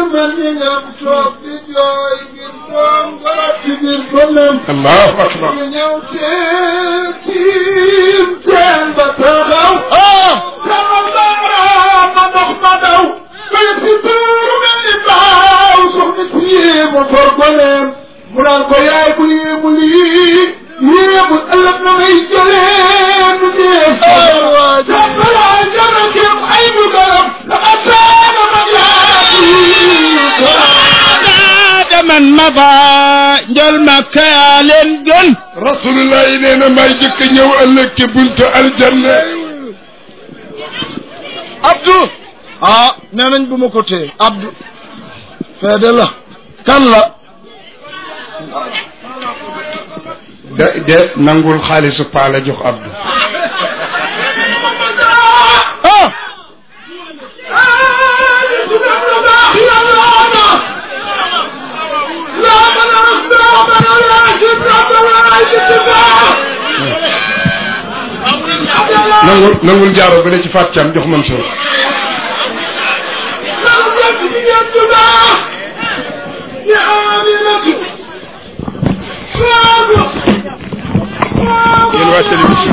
mel ni ngeen toog di jooy ngir doom wala ci biir bëlëm allahu akbar ñu ñëw teen tiim teen ba taxaw taxaw baaraam ma ndox ma daw bay si tuuru mel ni baaw soxna si yéemu for goleem mu naan ko yaay bu yéemu lii yéemu ëllëg na ngay jëlee nu dee jàppalaa jara kem ay bu garam la ataana ma yaa man ma ba njol makka yaa leen gën rasulullah yi nee na may jëkk ñëw ëllëg ci buntu aljanna Abdou ah nee nañ bu ma ko téye Abdou feede la kan la de de nangul xaalisu paa la jox Abdou ah nangul nangul jaaro ba ne ci Fatou Thiam jox Mansour yéen waa télévision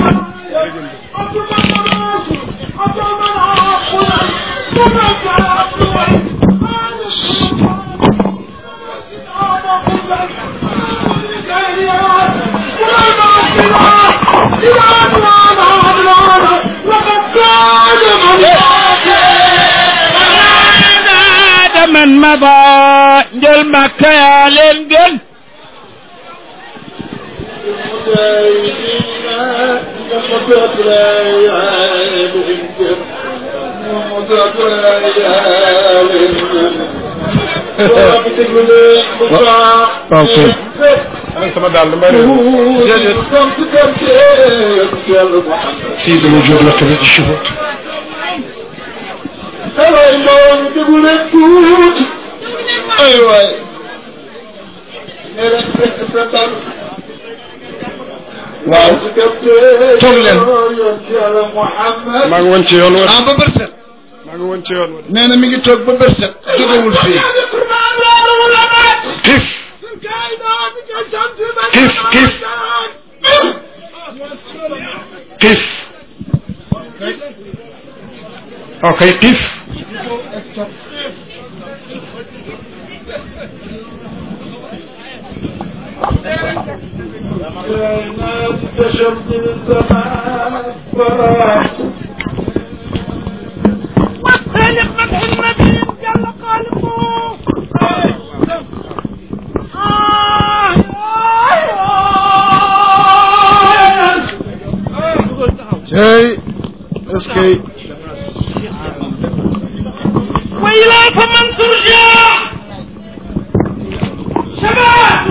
man ma ba njol makka yaa leen gën ok ana sama daal dama réer si dama jóg la tamit ci suba ay mbooloo mi déglu leen tuuti ay waay nee leen fekk sa tan waaw toog leen Muhammad maa ngi woon ci yoon wa ah ba bërset maa ngi woon ci yoon wa nee na mi ngi toog ba bërset jógewul fii xiif xiif xiif xiif ok xiif كشمس السماء فراح والخالق فتح المدين جل خالقه tey est-ce que وإليك من ترجع شباب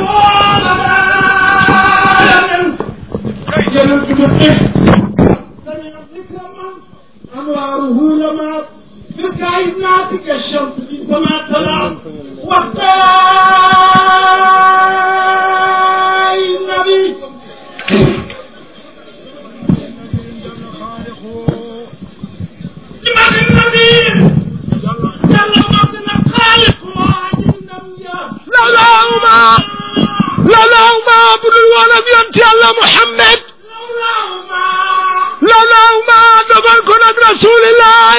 أنواره لما في الكائنات كالشمس في السماء طلعت وقتاي النبي لمن النبي جل وعلا خالق لولاهما لولاهما عبد الولد ينتي الله محمد لولاهما دبن كنت رسول الله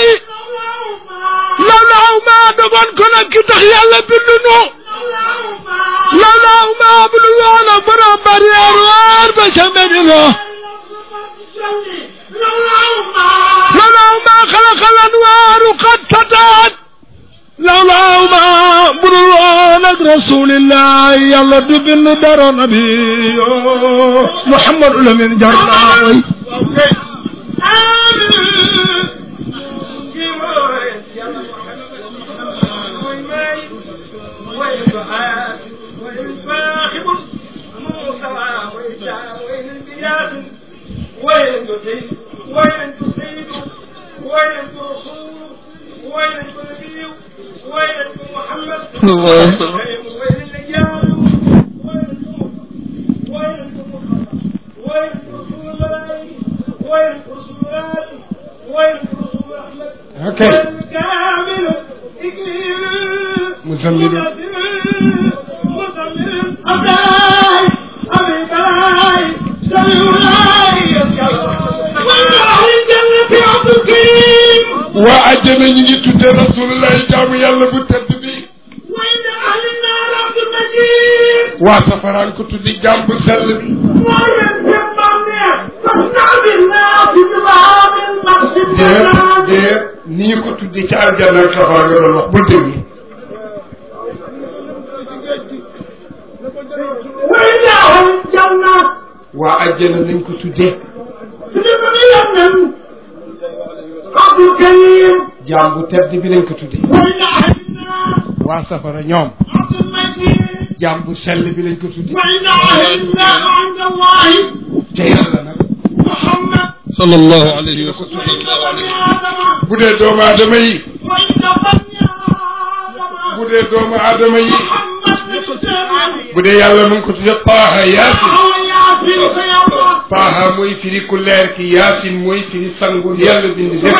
لولاهما دبن كنت كتخ يالا بلنو لولاهما عبد الولد برام بريار وار بشمدنا لولاهما خلق الانوار قد فتحت لولاهما بروانا رسول الله يلا دبن در نبي محمد لمن جراوي ok muzammilu waa àjjana ñu ngi tudde rasulullahi jaamu yàlla bu tedd bi waa safaraan ko tuddi jaam bu sell bi déet déet ni ñu ko tuddi ci aljanna ak safara nga doon wax bul déglu waa àjjana nañ ko tuddee jaam bu tedd bi lañ ko tuddee waa safara ñoom jaam bu sell bi lañ ko tuddee te yàlla nag sallallahu alayhi wa sallam bu dee doomu aadama yi bu dee doomu aadama yi bu dee yàlla mu ngi ko tuddee Taaha Yaasin Taaha mooy firi ku leer ki Yaasin mooy firi sangu yàlla bind lépp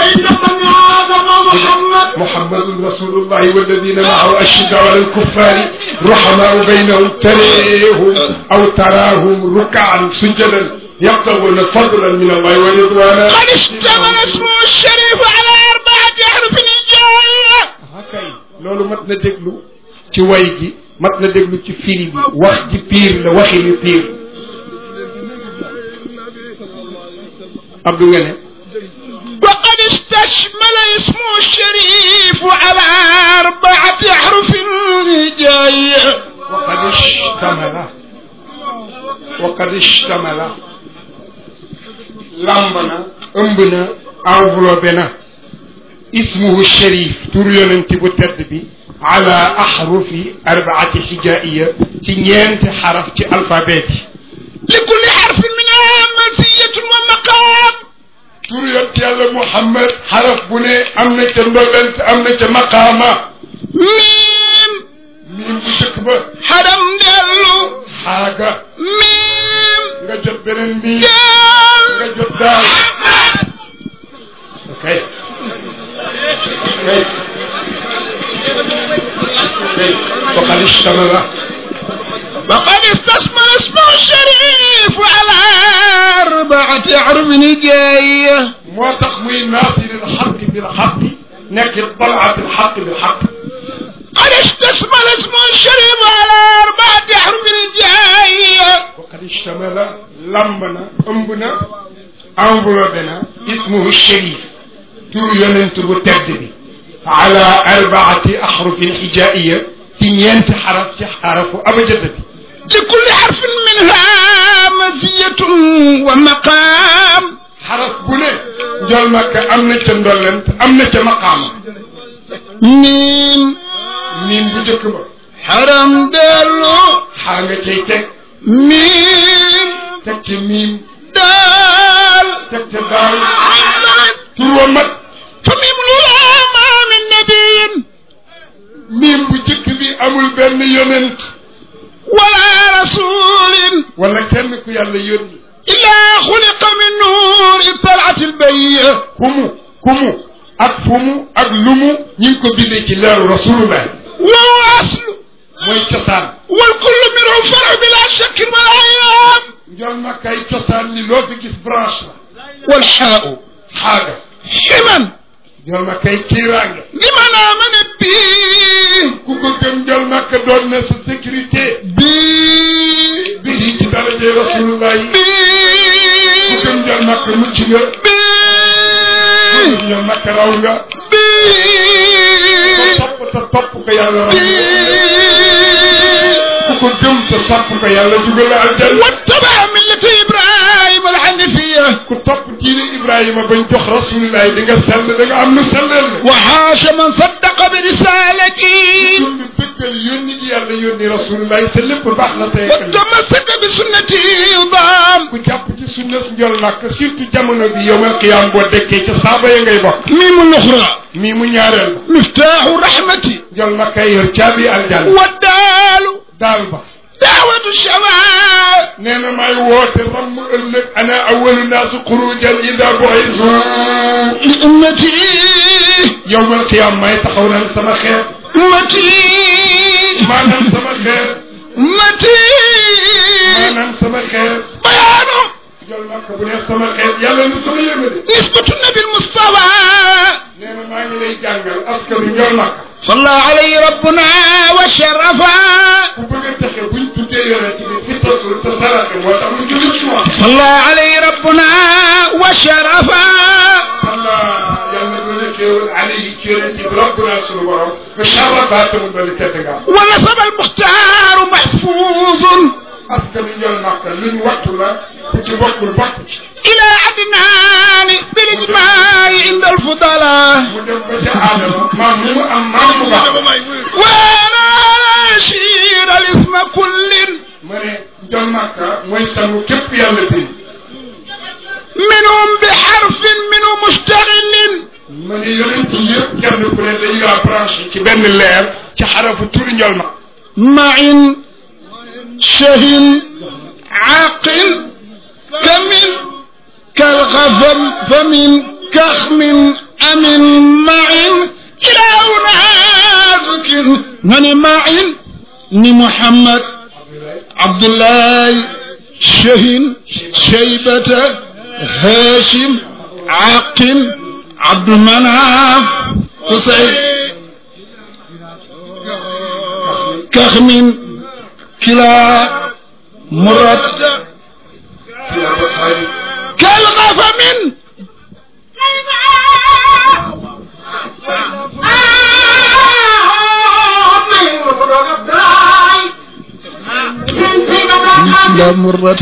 محمد رسول الله والذين معه أشداء على الكفار رحماء بينهم تريهم أو تراهم ركعا سجدا يبتغون فضلا من الله ورضوانا قد اشتمل اسمه الشريف على أربعة أحرف الجاية kay loolu mat na déglu ci way gi mat na déglu ci firi bi wax ji piir la waxi ni piir Abdou nga ne وقد استشمل اسمه الشريف على أربعة أحرف جاية وقد اشتمل وقد اشتمل lamb na ëmb na enveloppé na ismuhu sharif tur yonent bu tedd bi ala ahrufi arbaati xijaiya ci ñeenti xaraf ci alphabet yi لكل حرف منها مزية ومقام tur yonent yàlla Muhammad xaraf bu ne am na ca ndollent am na ca maqaama ميم miim bu njëkk ba حرم دلو xaaga ميم nga jot beneen miim دال nga jot daal ok ok ok وقد اشتمل وقد استشمل اسمه الشريف على أربعة أحرف جاية moo tax muy naasir alxaq bilxaq nekk talaat alxaq bilxaq قد استشمل اسمه الشريف على أربعة أحرف جاية وقد اشتمل lamb na ëmb na enveloppé na ismuhu sharif tur yonent bu tedd bi ala arbaati axrufin xijaiya ci ñeenti xaraf ci xarafu abajada bi لكل حرف منها مزية ومقام xaraf bu ne njool makka am na ca ndollent am na ca maqaama ميم miim bu njëkk ba حرم دلو xaa nga cay teg ميم teg ca miim دال teg ca daal محمد tur wa mat فميم لولا ما من نبي miim bu njëkk bi amul benn yonent ولا رسول wala kenn ku yàlla yónni إلا خلق من نور طلعت البية ku mu ku mu ak fu mu ak lu mu ñu ngi ko bindee ci leeru rasulullah وهو أصل mooy cosaan والكل منه فرع بلا شك ولا أيام njool makkay cosaan ni loo fi gis branche la والحاء xaaga حما njool makkay kiiraange لمن آمن به ku ko gëm njool makka doon na sa sécurité بي bi ci darajay rasulullah yi بي ku gëm njool makka mucc nga ku بي gëm njool makka raw nga بي topp te topp ko yàlla raw nga بي ku ko gëm te topp ko yàlla dugal la aljanna واتبع ملة إبراهيم الحنيفية ku topp diine Ibrahima bañ jox rasulullah di nga sell da nga am lu sellal la وحاش من صدق برسالتي dund dëggal yónni gi yàlla yónni rasulullah te lépp baax na tey ëllëg وتمسك بسنتي ضام ku jàpp ci sunna si njol nag surtout jamono bi yowmal qiyaam boo dekkee ca saaba ya ngay bokk ميم الأخرى mii mu ñaareel ba مفتاح رحمتي njol nag kay yor caabi aljanna والدال daal ba دعوة الشباب nee na maay woote ramm ëllëg ana awalu naasi xurujan ida bu'isu لأمتي yowmal qiyaam may taxaw naan sama xeet أمتي maanaam sama xeer متين maanaam sama xeer بيان jol makka bu neex sama xeer yàlla lu sama yërmande نسبة النبي المصطفى nee na maa ngi lay jàngal askanu njol makka صلى عليه ربنا وشرفا ku bëgg a texe buñ tuddee yonent bi fi tasul te saraxe moo tax mu julli ci moom صلى عليه ربنا وشرفا Allah yàlla na doon xéewal alayhi ci yonent bi rabbuna sunu borom ba sharafa te mu doon tedd nga ونسب المختار محفوظ askanu njol makka luñ wattu la ku ci bokkul bokk ci إلى عدنان بالإجماع عند الفضلاء mu dem ba ca aadama maam mu am maam mu baax وانا شير الاسم كل ma ne njol makka mooy sangu képp yàlla bind منهم بحرف منه مشتغل ma ne yonent yi yëpp kenn ku ne dañu laa branché ci benn leer ci xarafu turi njol makka مع شهل عاقل كمن كالغفم فمن كخم أمن مع إلى نازك من مع ni محمد عبد الله شهن شيبة هاشم عاقل عبد المناف حسين كخم كلا مرد كالغفم لا مرة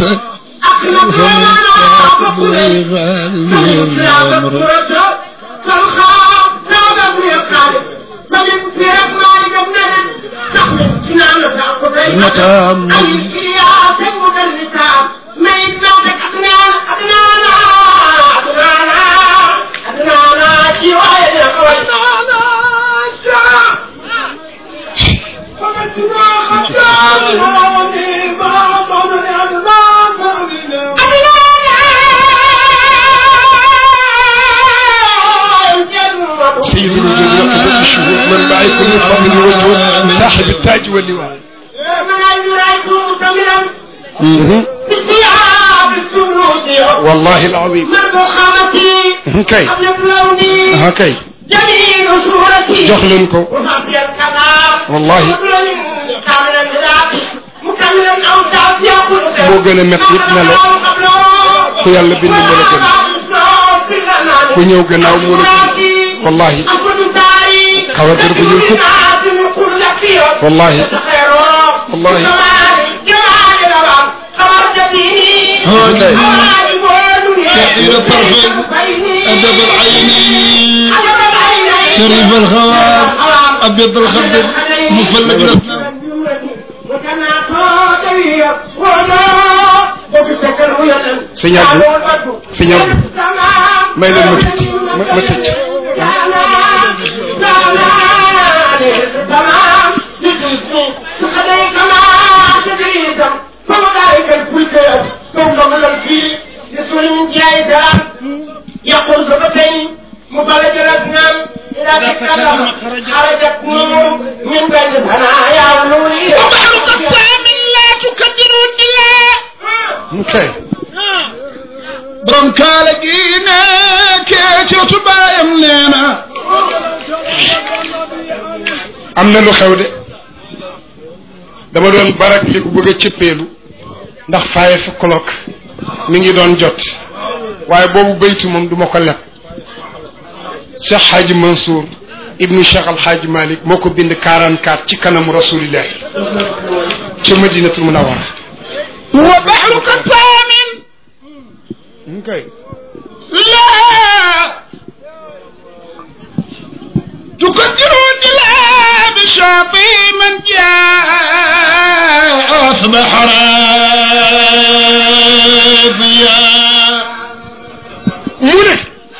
نتام سيد الوجود وقبة الشهود من معي كل فضل وجود صاحب التاج واللواء مهم. والله العظيم مهم. كي ها كي جميل صورتي jox leen ko وفي الكلام والله كاملا بذاتي مكملا اوصاف يقول moo gën a métti it melo ku yàlla bind moo la gën ku ñëw gannaaw moo la gën wallahi kawar gër bu ñuul fukk wallahi wallahi كثير الطرفين أدب العينين شريف الخوار أبيض الخد مفلق نفسه sëñ Abdou sëñ Abdou may leen ma tuuti ma ma tëj يقول زبتين مخرج الأسنان إذا تكلم خرجت نور من بين ثنايا ونوري وبحر قسام لا تكدر الدلاء kay borom kaala gi ne kee ci wetu baayam nee na am na lu xew de dama doon barak li ku bëgg a cëppeelu ndax faye fa kolok mi ngi doon jot waaye boobu baytu moom duma ko leb Cheikh Hadji Mansour ibnu Cheikh Al Hadji Malick moo ko bind 44 ci kanamu rasulillahi ca madinatul munawara وبحر قسام kay لا تقدر الدلاء بشاطئ من جاء أصبح راضيا mu ne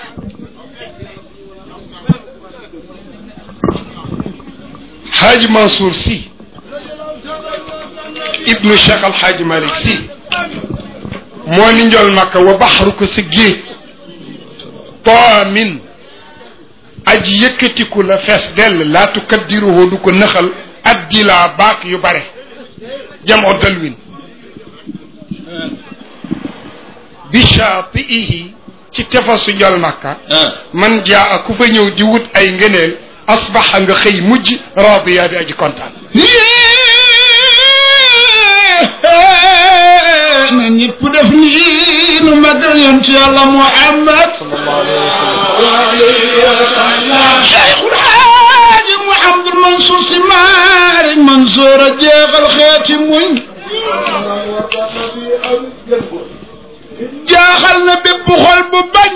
Hadji Mansour si ibnu Cheikh Al Hadji Malick si moo ni njool makka wa baxru ko sa géej taamin aji yëkkatiku la fees dell laa tukaddiruhu du ko nëxal addilaa baak yu bare jamoo dalwin bi shaatiihi ci tefasu njol makka man jaa ku fa ñëw di wut ay ngëneel asbaxa nga xëy mujj radiya di aji kontaan na ñëpp def nii nu magal yoon ci yàlla Muhammad Cheikhul Haaji Mouhamadul Mansour si maari Mansour a jeexal xeeti muñ jaaxal na bépp xol bu bañ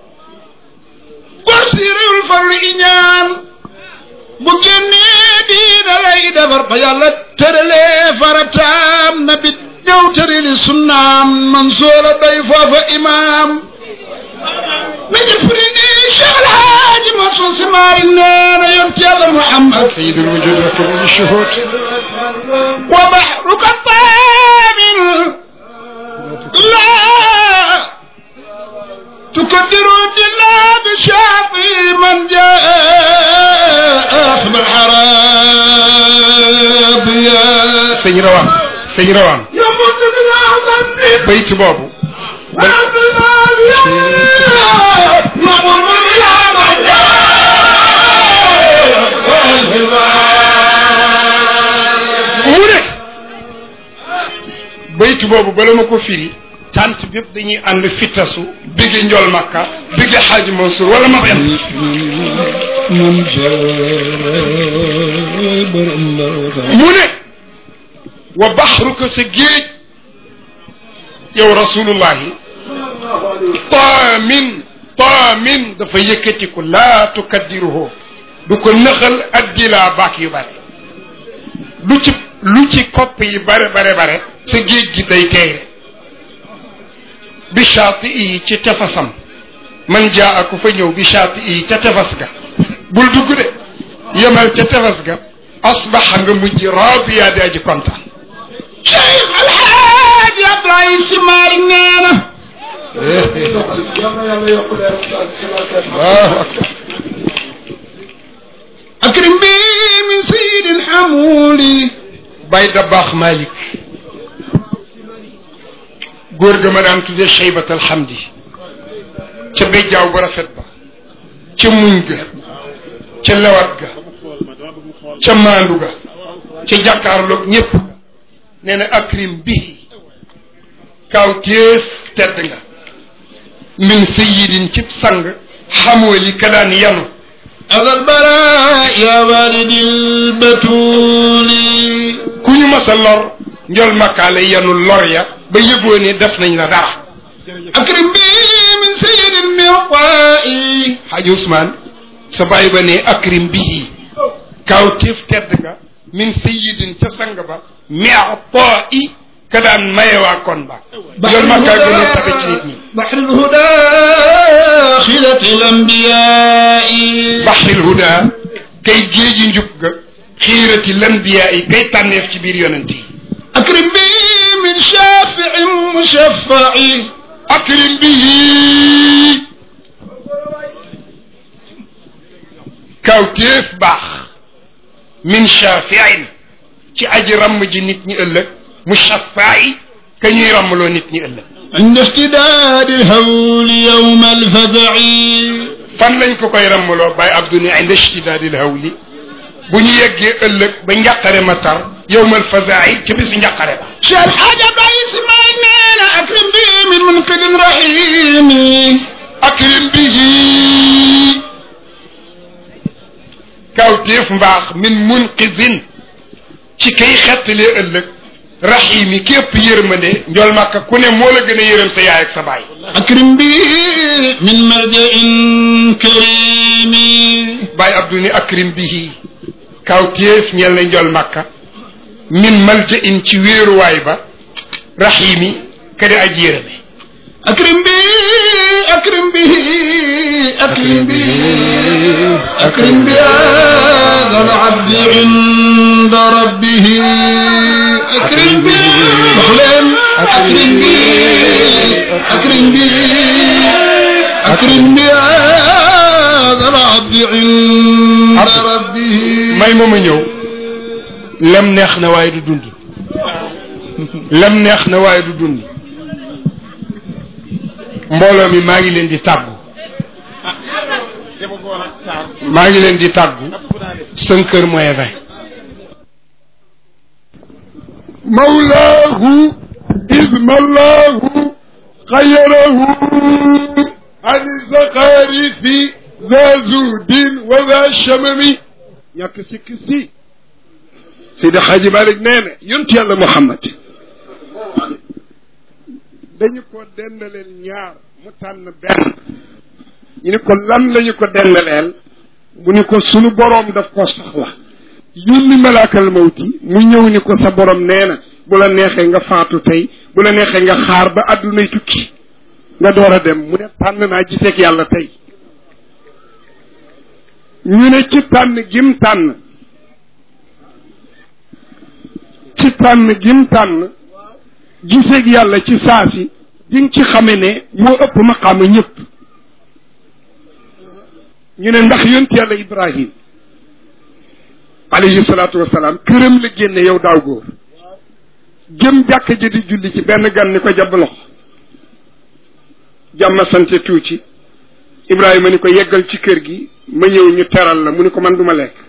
gor si réewul farlu iñaan bu génnee diina lay defar ba yàlla tëralee farataam na bi ñëw tërali sunnaam Mansour a doy foofa imaam mi ngi firi ni Cheikh El Hadj Mansour si maari nee na yonent yàlla Muhammad sayidul wujud wa kulli shuhud wa bahruka taamin لا تقدر الدنيا بشاطئ من جاء أخذ الحراب يا sëñ rawaan sëñ rawaan يموت بالعمل bayt boobu وعبد المال يمر بالعمل mu ne bayt boobu bala ma ko firi tant bépp dañuy ànd fittasu biggi njol makka biggi xaaji Mansour wala ma yem من جاء mu ne wa baxruka sa géej yow rasulullahi taamin taamin dafa yëkkatiku laa tukaddiruhu du ko nëxal addilaa baak yu bare lu ci lu ci kopp yi bare bare bare sa géej gi day teere bi shaati yi ci tefasam man jaa ku fa ñëw bi shaati yi ca tefas ga bul dugg de yemal ca tefas ga asbaxa nga mujj raadiya di aji kontaan شيخ الحاج عبد العزيز سماري نانا Allahu akbar أكرم بي من سيد الحمولي bay da baax Malick góor ga ma daan tuddee Cheybat alhamdi ca béjjaaw bu rafet ba ca muñ ga ca lewat ga ca maandu ga ca jàkkaarloog ñépp ga nee na akrim bihi kaw téef tedd nga min sayidin cib sang xamooli ka daan yanu هذا البراء يا والد البتول ku ñu mas a lor njol makkaale yanu lor ya ba yëgoo ni def nañ la dara أكرم بي من سيد المعطاء xaaji Ousmane sa bàyyi ba ne akrim bihi kaw téef tedd nga min sayidin ca sang ba mi'taa i ka daan maye waa kon ba njol makkaa gën a tabe ci nit ñi بحر الهدى خلة الأنبياء baxril huda kay géeji njub ga xiirati lanbiyaa yi kay tànneef ci biir yonent yi أكرم بي من شافع مشفع akrim bihi kaw téef baax min shafiin ci aji ramm ji nit ñi ëllëg mu shafaayi ka ñuy rammaloo nit ñi ëllëg عند اشتداد الهول يوم الفزع fan lañ ko koy rammaloo bàyyi abdu ne inda ishtidaadil hawli bu ñu yeggee ëllëg ba njàqare ma tar yowmal fazaai ci bisu njàqare ba شال حاجة بعيس ما إننا أكرم بي من منقذ رحيم akrim bihi kawtéef mbaax min munqidin ci kay xettalee ëllëg rahimi képp yërmande njool màkka ku ne moo la gën a yërëm sa yaay ak sa baay أكرم بي من ملجأ كريم baay abdu ni akrim bihi kawtéef ñeel na njool màkka min malja in ci wéeruwaay ba rahimi kadi aji yërëme أكرم به أكرم به أكرم به أكرم بهذا العبد عند ربه أكرم به مخلم أكرم به أكرم به أكرم بهذا العبد عند Abdou. ربه may ma ma ñëw lem neex na waaye du dund lem neex na waaye du dund mbooloo mi maa ngi leen di tàggu maa ngi leen di tàggu cinq heures moins vingt مولاه إذ ملاه خيره عن الزخارف ذا زود وذا شمم ñàkk sikk si Seydi Xaaji Malik nee na yonent yàlla Muhammad dañu ko dendaleel ñaar mu tànn benn ñu ni ko lan lañu ko dendaleel mu ni ko sunu boroom daf ko soxla yónni malaakal mawti mu ñëw ni ko sa borom nee na bu la neexee nga faatu tey bu la neexee nga xaar ba àddunay tukki nga door a dem mu ne tànn naa giseeg yàlla tey ñu ne ci tànn gim tànn ci tànn gim tànn giseeg yàlla ci saasi di nga ci xame ne moo ëpp maqaama ñëpp ñu ne ndax yonent yàlla Ibrahim alayhi salaatu wasalaam këram la génne yow daaw góor jëm jàkk ji di julli ci benn gan ni ko jàpp loxo jàmma sante tuuti Ibrahima ni ko yeggal ci kër gi ma ñëw ñu teral la mu ni ko man duma lekk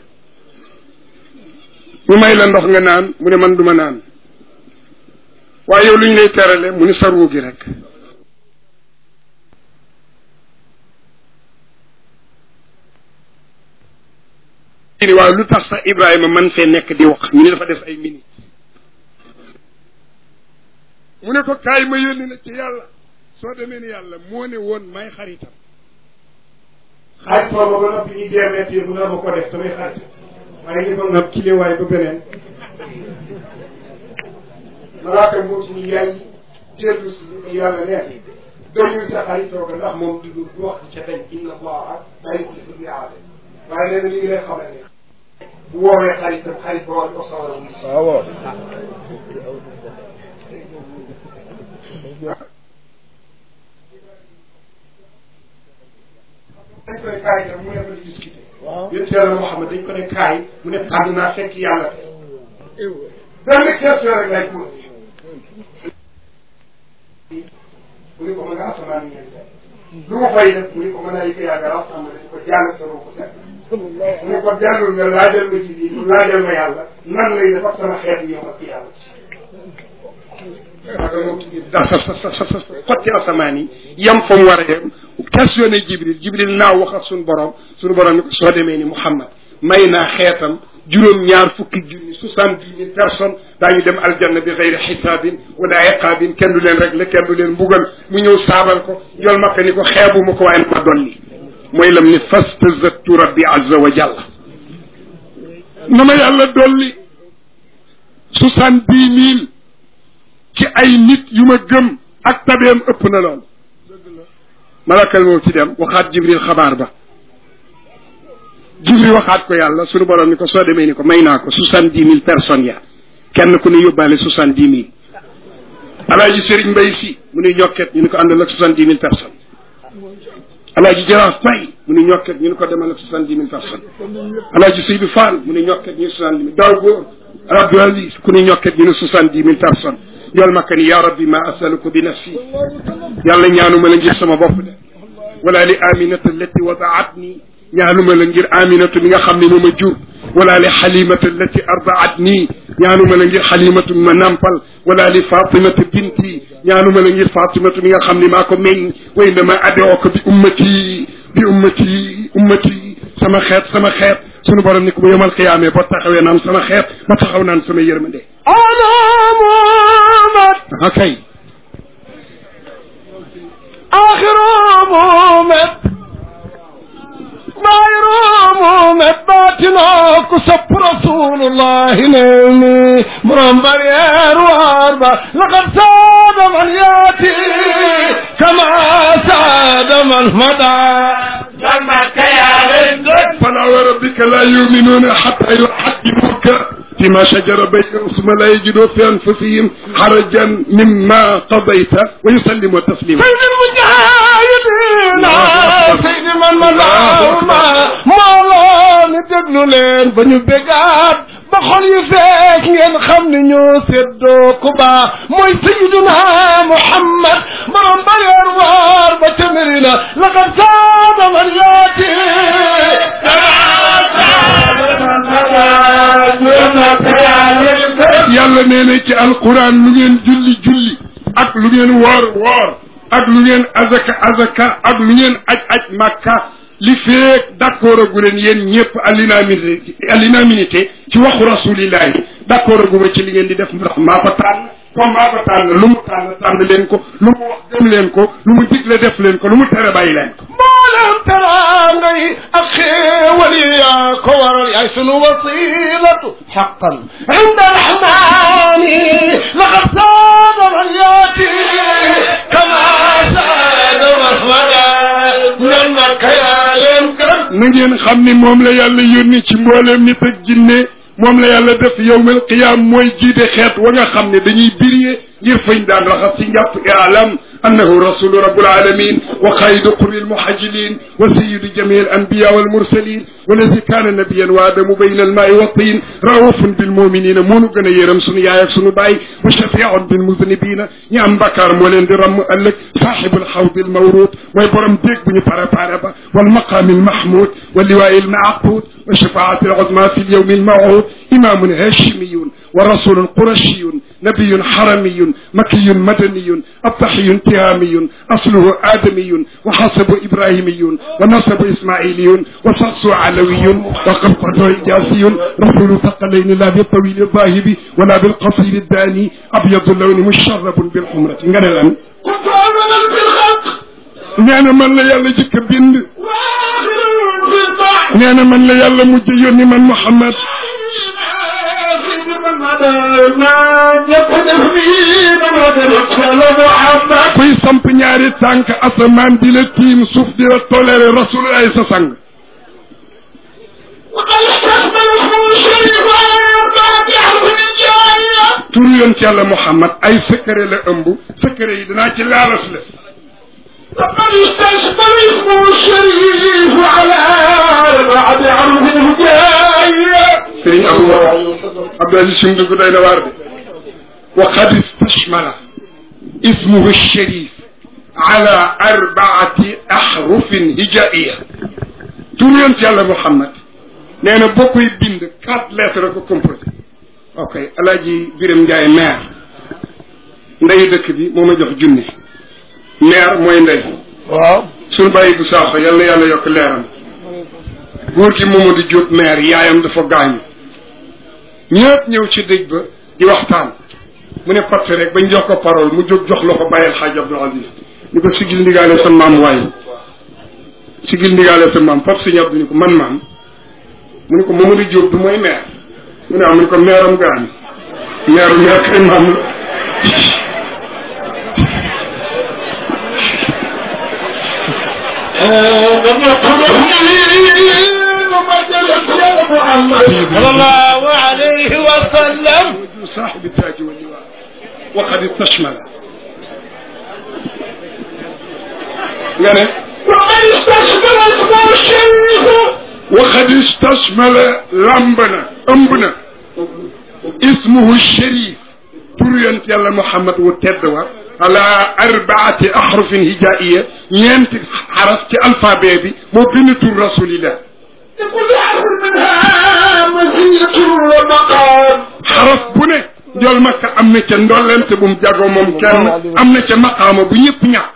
mu may la ndox nga naan mu ne man duma naan waaye yow lu ñu lay terale mu ni sarwu gi rek ni waaw lu tax sax Ibrahima man fee nekk di wax ñu ne dafa def ay minutes mu ne ko kaay ma yónni la ci yàlla soo demee ni yàlla moo ne woon may xaritam xarit booba ba noppi ñu deemeet yi mu ne ma ko def samay xarit waaye ni ko nag kiliwaay ba beneen malaaka moo ci ni yaay dellu si ni ko yàlla nee doyul sa xaritoo ko ndax moom du du wax ca dañ inna allaha la yuxlifu l-mi'aad waaye nee na li ngi lay xamal ne bu woowee xaritam xarit ba war ko sawar a wuy si waaw dañ ko ne kaay tam mu ne ko di discuter yonent yàlla Muhammad dañ ko ne kaay mu ne tànn naa fekk yàlla te benn question rek lay posé mu ni ko mën nga asamaan ñeent lu ma fay def mu ni ko mën a yëg yàgga rassemble di ko jàng sa ko set mu ne ko dellul nga laajal ma ci biir laajal ma yàlla nan lay def ak sama xeet ñëw ak yàlla waaga moom tudd da sa sa sa sa xotti asamaan yi yem fa mu war a yem questionné jibril jibril naaw wax ak suñu borom suñu borom ni ko soo demee ni muhammad may naa xeetam juróom ñaar fukki junni soixante dix mille personnes daañu dem aljanna bi xeyri xisaabin wala iqaabin kenn du leen rek la kenn du leen mbugal mu ñëw saabal ko yol makka ni ko xeebuma ko waaye ma dolli mooy lam ni fastazattu rabbi azza wa jalla na ma yàlla dolli soixante dix mille ci ay nit yu ma gëm ak tabeem ëpp na lool malakal moo ci dem waxaat jibril xabaar ba jibril waxaat ko yàlla sunu borom ni ko soo demee ni ko may naa ko soixante dix mille personnes ya kenn ku ne yóbbaale soixante dix mille alaaji sëriñ mbay si mu ni ñokket ñu ni ko àndal ak soixante dix mille personnes alaaji jaraaf fay mu ni ñokket ñu ni ko demal ak soixante dix mille personnes alaaji seydu fall mu ni ñokket ñu ni soixante dix mille daaw góor rabbi alis ku ni ñokket ñu ni soixante dix mille personnes yool makka ni ya rabbi ma asaluku bi nafsi yàlla ñaanuma la ngir sama bopp de wala li aminata allati wadaatni ñaanuma la ngir aminatu mi nga xam ne moo ma jur wala li xalimata allati ardaatni ñaanuma la ngir xalimatu mi ma nampal wala li fatimata binti ñaanuma la ngir fatimatu mi nga xam ne maa ko meññ wa innama ad'uka bi ummati bi ummati ummati sama xeet sama xeet sunu borom ni ko bu yemal xiyaamee boo taxawee naan sama xeet ma taxaw naan sama yërmande ana muhammad akay axiru muhammad ظاهر مومد باطنه كسب رسول الله نيني مرمبر واربع لقد ساد من ياتي كما ساد من مدى جنبك يا رزق فلا وربك لا يؤمنون حتى يحكموك فيما شجر بينهم ثم لا يجدوا في انفسهم حرجا مما قضيت ويسلموا تسليما سيد المجاهدين سيد من ملاهما مولا ندقلو لين بني بقات بخل يفيد Cees ngeen xam ne ñoo séddoo ku baax mooy Sayyiduna Muhammad borom ba yor waar ba ca Medina laqad saaba man yaati yàlla nee na ci alquran lu ngeen julli julli ak lu ngeen woor woor ak lu ngeen azaka azaka ak lu ngeen aj aj makka li feek d'accord agu leen yéen ñëpp à l'unanimité à l'unanimité ci waxu rasulillahi d'accord agu ma ci li ngeen di def ndax maa ko tànn comme maa ko tànn lu mu tànn tànn leen ko lu mu wax gëm leen ko lu mu digle def leen ko lu mu tere bàyyi leen ko mboolem teraanga yi ak xéewal yi yaa ko waral yaay sunu wasilatu xaqan inda rahmani laqad saada man yaati kama saada mahmada ñan makka yaa leen gën na ngeen xam ni moom la yàlla yónni ci mbooleem nit ak jinne moom la yàlla def yowmal qiyaam mooy jiite xeet wa nga xam ne dañuy biriyee ngir fañ daan raxas ci njàpp i'lam annahu rasulu rabbul alamin wa xaydu qurri almuhajilin wa sayyidu jami alanbiya walmursalin walazi kaana nabiyan wa adamu bayna almaai wa tin raufun bilmuminina moonu gën a yéram sunu yaay ak sunu baay wa shafiun bilmuznibina ñi am bakkaar moo leen di ramm ëllëg saaxibul xawdi almawrud mooy borom déeg bu ñu préparé ba walmaqaami almahmud wa liwaai almaaqud wa shafaati aluzma fi alyawmi almawud imamun hashimiyun wa rasulun qurashiyun nabiyun haramiyun makiyun madaniyun abtahiyun tihamiyun asluhu adamiyun wa hasabu ibrahimiyun wa nasabu ismailiyun wa sarsu alawiyun wa qabqatu ijasiyun rasulu thaqalaini la bitawili الظاهب ولا بالقصير الداني أبيض اللون مشرب بالحمرة nga ne lan كنت أولا في الخلق nee na man la yàlla jëkk a bind وآخر في البحر nee na man la yàlla mujj yónni man Muhammad محمد kuy samp ñaari tànk asamaan di la tiim suuf di la toléré rasul ay sa sang وقد استقبل اسمه الشريف وأربعة أحرف الجاية tur yoon ci yàlla Muhammad ay secret la ëmb secret yi dinaa ci laalas la وقد استقبل اسمه الشريف على أربعة أحرف الجاية sëriñ Abou Abdou Aziz Sim dugg doy na waar de wa qad istashmala ismuhu sharif ala arbaati ahrufin hijaiya tur yoon ci yàlla Muhammad nee na boo koy bind quatre lettres ko composé ok alaaji Biram Njaay maire ndeyu dëkk bi moo ma jox junne maire mooy ndey waaw suñu bàyyi bu saaxo yàlla yàlla yokk leeram góor gi Mamadou Diop maire yaayam dafa gaañu ñëpp ñëw ci dëj ba di waxtaan mu ne patt rek bañ jox ko parole mu jóg jox la ko bàyyil xaaj Abdou Aziz ni ko sigil ndigaale sa maam waaye sigil ndigaale sa maam pap si ñab ni ko man maam mu ne ko Mamadou Diop du mooy maire mu ne am mu ne ko maire am gaañu maire maire kay maam la صلى الله عليه وسلم صاحب التاج واللواء وقد استشمل nga ne وقد استشمل اسمه الشريف وقد استشمل lamb na ëmb na ismuhu sharif tur yonent yàlla Muhammad wu tedd wa ala arbaati ahrufin hijaiya ñeenti xaraf ci alphabet bi moo bind tur rasulillah لكل حرف منها مزية ومقام xaraf bu ne njool makka am na ca ndollente bu mu jagoo moom kenn am na ca maqaama bu ñëpp ñàkk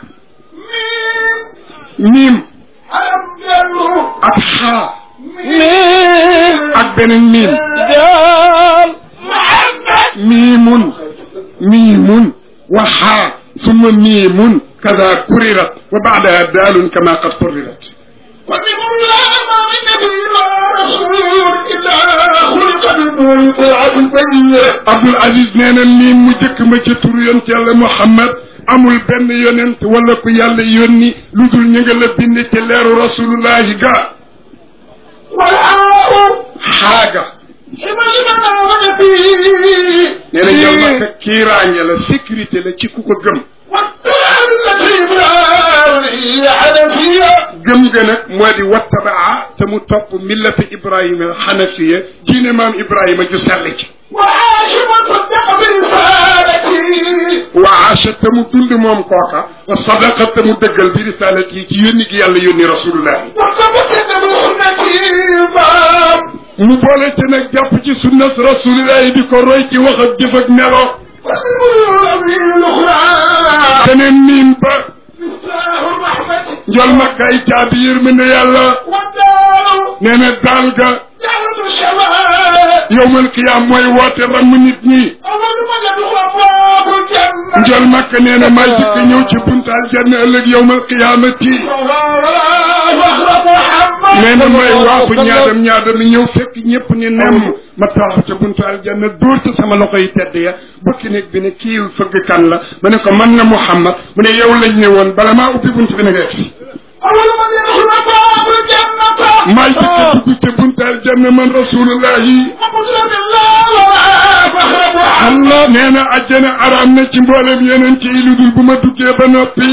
miim حرف جره ak xaa مين ak beneen miim دال محمد miimun miimun wa xaa summa miimun kada kurirat wa baadaha daalun kama qad qurirat ومن الله ما من نبي ولا رسول إلا خلق بالبرعة البينة Abdul Aziz nee na miim mu jëkk ma ca tur yonent yàlla Muhammad amul benn yonent wala ku yàlla yónni lu dul ñu nga la bind ci leeru rasulullahi ga والآء xaaga حمل من فيه nee na ñëw naka kiiraange la sécurité la ci ku ko gëm والتراب التي بالعالي حنفية gëm ga nag moo di wattabaa te mu topp millata ibrahima xanafiya diine maam ibrahima ju sell ci وعاش وصدق برسالتي wa aasha te mu dund moom kooka wa sadaqa te mu dëggal bi risalati yi ci yónni gi yàlla yónni rasulullahi وتمسك بسنتي باب mu boole te nag jàpp ci sunnat rasulillahi di ko roy ci wax ak jëf ak melo والأمي الأخرى keneen miin ba مفتاح الرحمة njol makka ay caabi yërmande yàlla والدار nee na daal ga دعوة الشباب yowmal qiyaam mooy woote ramm nit ñi أول من يدخل أبواب الجنة njol makka nee na maa jëkk ñëw ci buntu aljanna ëllëg yowmal qiyaamati وأخرج محمد nee na may waaxu ñaadam ñaadam yi ñëw fekk ñëpp ni nem ma taxaw ca buntu aljanna dóor ca sama loxo yi tedd ya bëkki néeg bi ne kii fëgg kan la ma ne ko man na Muhammad mu ne yow lañ ne woon bala maa ubbi buntu bi na nga egsi أول من يدخل أبواب الجنة maay jëkk dugg ca buntu aljanna man rasulullahi ومسلم الله وأخرج محمد Allah nee na àjjana araam na ci mboolem yeneen ci lu dul bu ma duggee ba noppi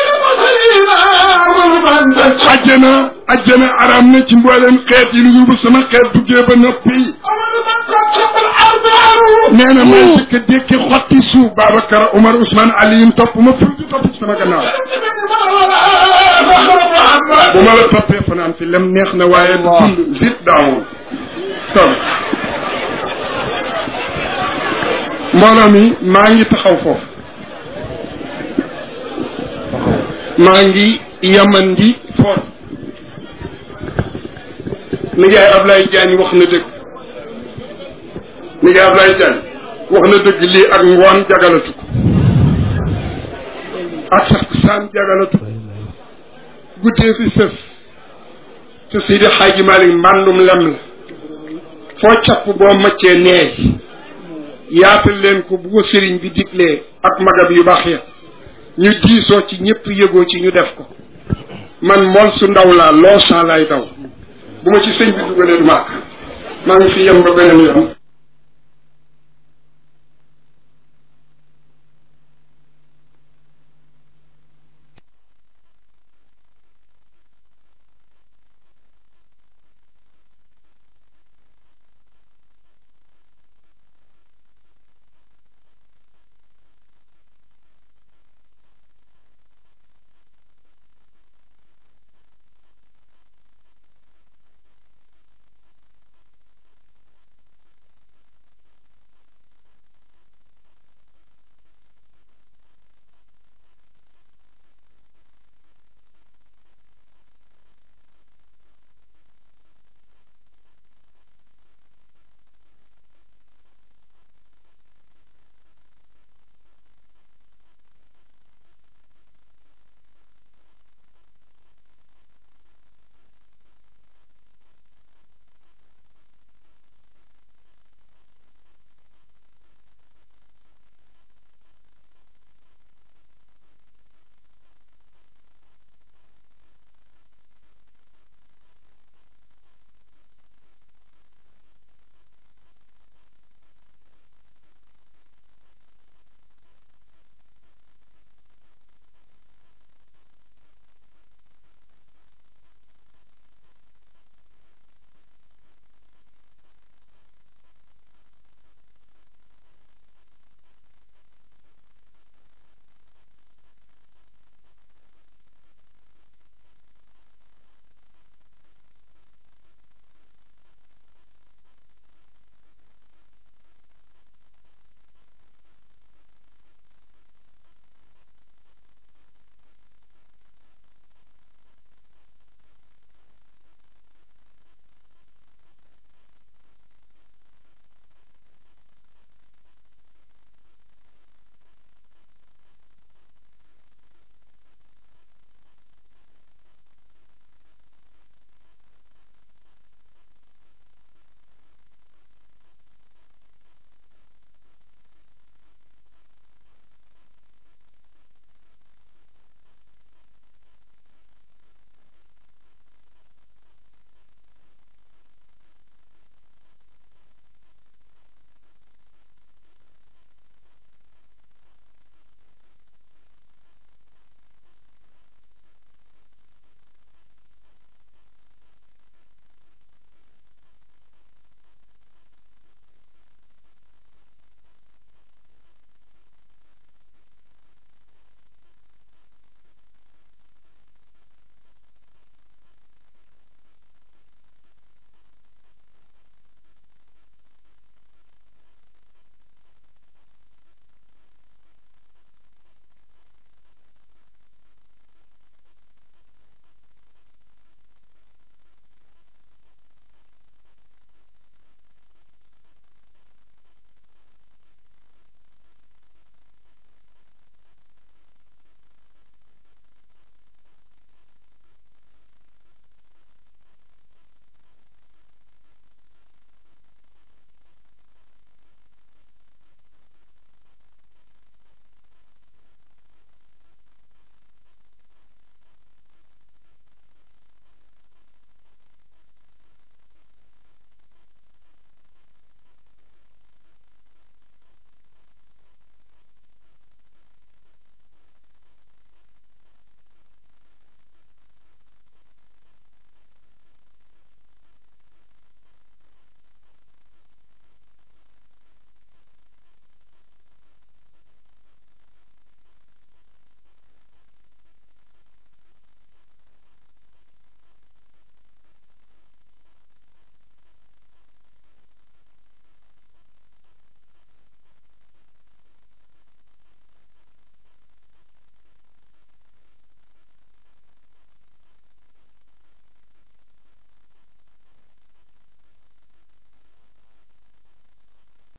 àjjana àjjana araam na ci mboolem xeet yi lu dul bu sama xeet duggee ba noppi nee na may jëkk dékki xotti suuf Babacar Omar Ousmane Aliyun topp ma ful di topp ci sama gannaaw bu ma la toppee fanaan fi lem neex na waaye dund zit daawul toog mbooloo mi maa ngi taxaw foofu maa ngi yamandi foofu nijaay Ablaye Diagne wax na dëgg nijaay Ablaye Diagne wax na dëgg lii ak ngoon jagalatu ko ak sax saan jagalatu ko guddee fi sës te Seydi Xaaji Malik mbàndum lem la foo capp boo maccee neey yaatal leen ko bu ko sëriñ bi diglee ak magab yu baax ya ñu diisoo ci ñëpp yëgoo ci ñu def ko man mool su ndaw laa loo saa laay daw bu ma ci sëñ bi dugalee du maak maa ngi fi yem ba beneen yoon